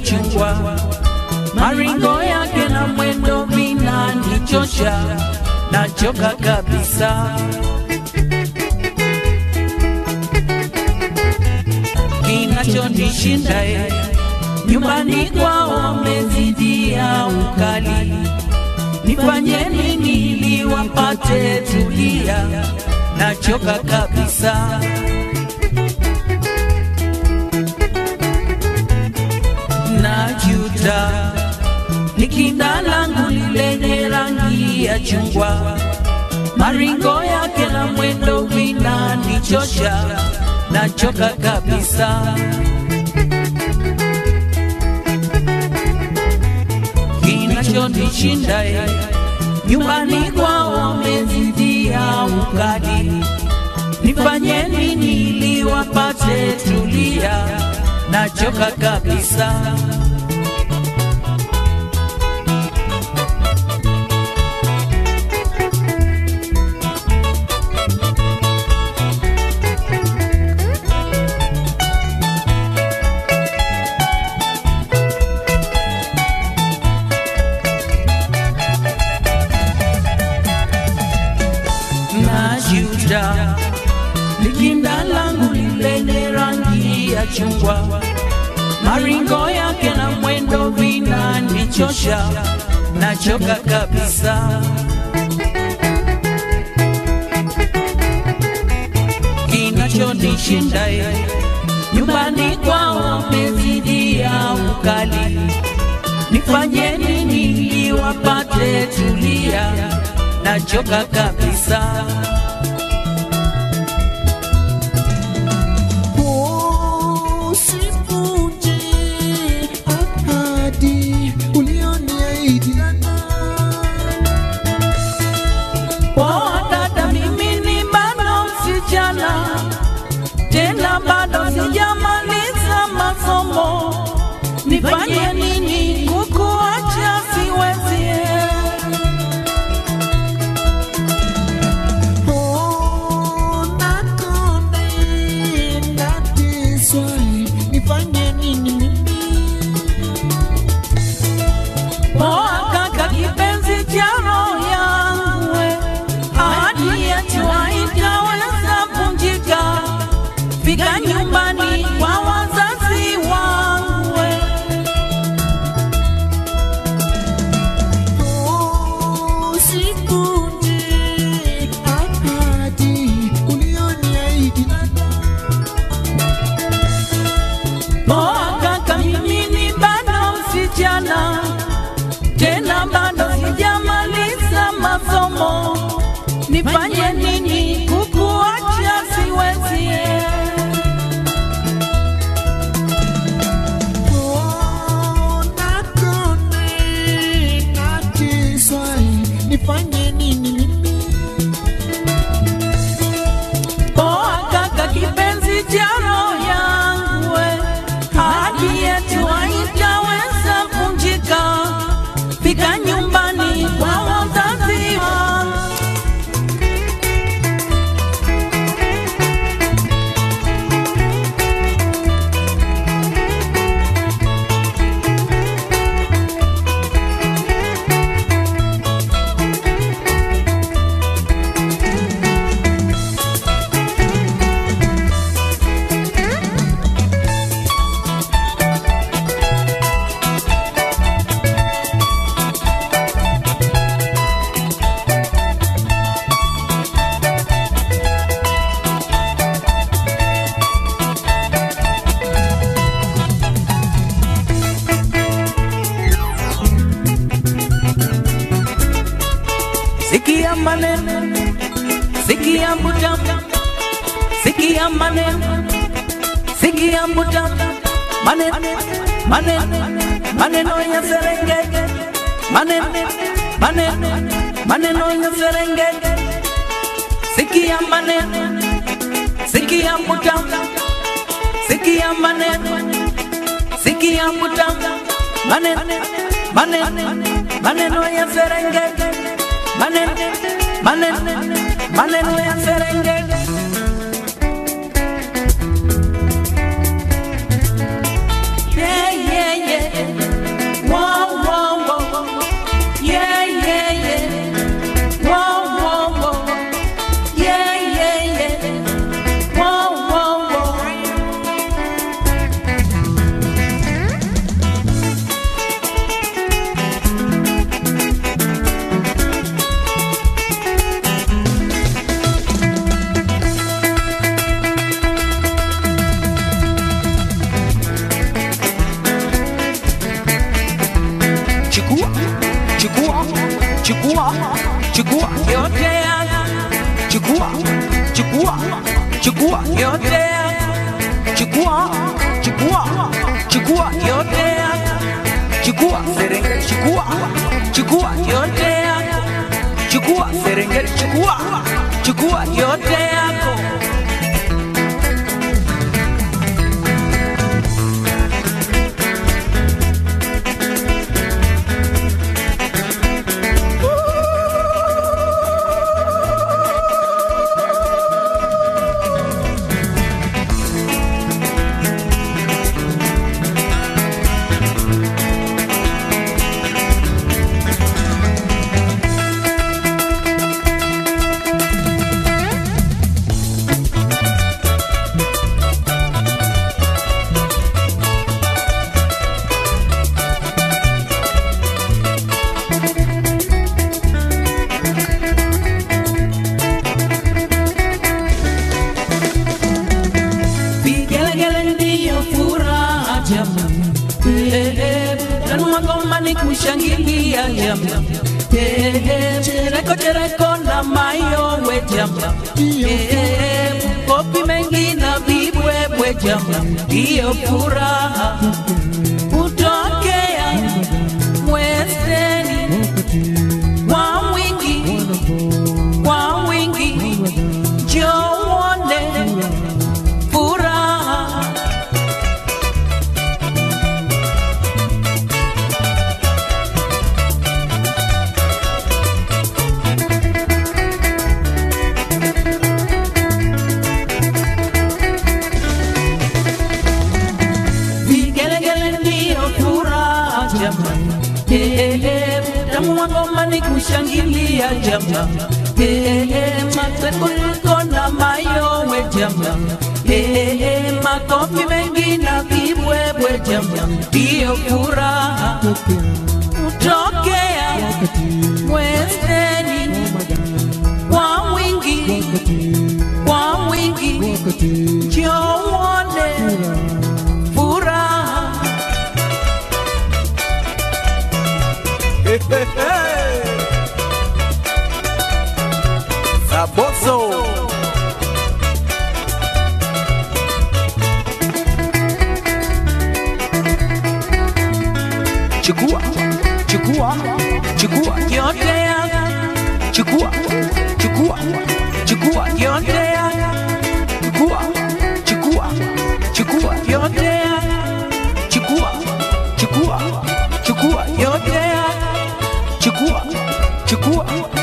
chungwa, maringo yake na mwendo vinanichosha, nachoka kabisa. Kinachonishinda ye nyumbani kwao wamezidia ukali, nifanye nini ili wapate tulia? Nachoka kabisa. najuta ni kinda langu lenye rangi ya chungwa, maringo yake na mwendo vinanichosha, nachoka kabisa. Kinachonishinda ye nyumbani kwao wamezidia ukali, nifanye nini ili wapate tulia? Nachoka kabisa. najuta likinda langu lenye rangi ya chungwa, maringo yake na mwendo vinanichosha, nachoka kabisa. Kinachonishinda ye nyumbani kwao wamezidia ukali, nifanye nini ili wapate tulia? Nachoka kabisa. Usivunje ahadi ulioniahidi Poa dada, mimi ni bado msichana, tena bado sijamaliza masomo. Nifanye nini kukuacha? Siwezi. Nakonde nateswa, nifanye nini mimi? Poa kaka, kipenzi cha roho yangu, we. ahadi yetu haitaweza vunjika. Fika nyumbani kwa wazazi wangu, we. Usivunje ahadi ulioniahidi Poa kaka, mimi ni bado msichana, tena bado sijamaliza masomo. Nifanye nini kukuacha? Siwezi. nifanye nini mimi? Poa kaka, kipenzi cha roho yangu, we. ahadi yetu haitaweza vunjika. Fika nyumbani kwa wazazi wangu. Sikia maneno, sikia mbuta, sikia maneno, sikia mbuta, maneno, maneno, maneno ya Serengeti, maneno, maneno, maneno ya Serengeti. Sikia maneno, sikia mbuta, sikia maneno, sikia mbuta, maneno, maneno, maneno ya Serengeti maneno maneno maneno ya Serengeti. Yeah, yeah, yeah. chukua chukua chukua yote yangu chukua chukua chukua yote yangu chukua chukua chukua yote yangu chukua serengeti chukua chukua yote yako chukua serengeti chukua chukua yote yako vigelegele ndiyo furaha jamani, Eh, eh, tanua ngoma ni kushangilia jamani, Eh, eh, chereko chereko na mayowe jamani, Eh, eh, kopi mengi na vibwebwe jamani, ndiyo furaha kutokea mwezeni kwa wingi kwa wingi njowone furaha vigelegele ndiyo furaha jamani, Eh, eh, tamu wa ngoma ni kushangilia jamani, Eh, eh, matekuliko na mayowe jamani, Eh, eh, makofi mengi na vibwebwe jamani, ndiyo furaha kutokea mwezeni kwa wingi kwa wingi njowone furaha Saboso. chukua chukua chukua yote yangu chukua chukua chukua yote yangu chukua chukua chukua yote yangu chukua chukua chukua yote yangu chukua chukua